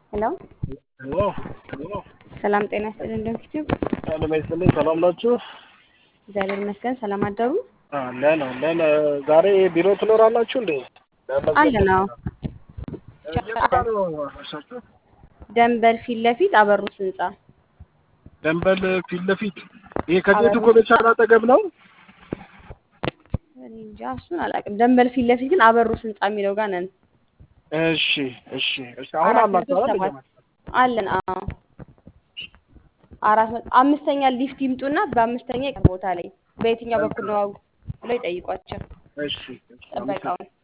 ሄሎ ሄሎ ሰላም ጤና ይስጥልን። እንደምትችው ሰላም ይስጥልኝ። ሰላም ናችሁ? እግዚአብሔር ይመስገን። ሰላም አደሩ? አለን አለን። ዛሬ ቢሮ ትኖራላችሁ እንዴ? አለን። አዎ የት ጋር ነው እርሳችሁ? ደንበል ፊት ለፊት አበሩት ህንጻ ደንበል ፊት ለፊት ይሄ ከጌቱ ኮሜርሻል አጠገብ ነው። እኔ እንጃ እሱን አላውቅም። ደንበል ፊት ለፊት ግን አበሩት ህንጻ የሚለው ጋር ነን። እሺ እሺ እሺ። አሁን አራት መቶ አላችሁ አይደል? ሰባት አለን። አዎ አራት መቶ አምስተኛ ሊፍት ይምጡና በአምስተኛ ይቀር ቦታ ላይ በየትኛው በኩል ነው ብለው ይጠይቋቸው እሺ እሺ። ጥበቃውን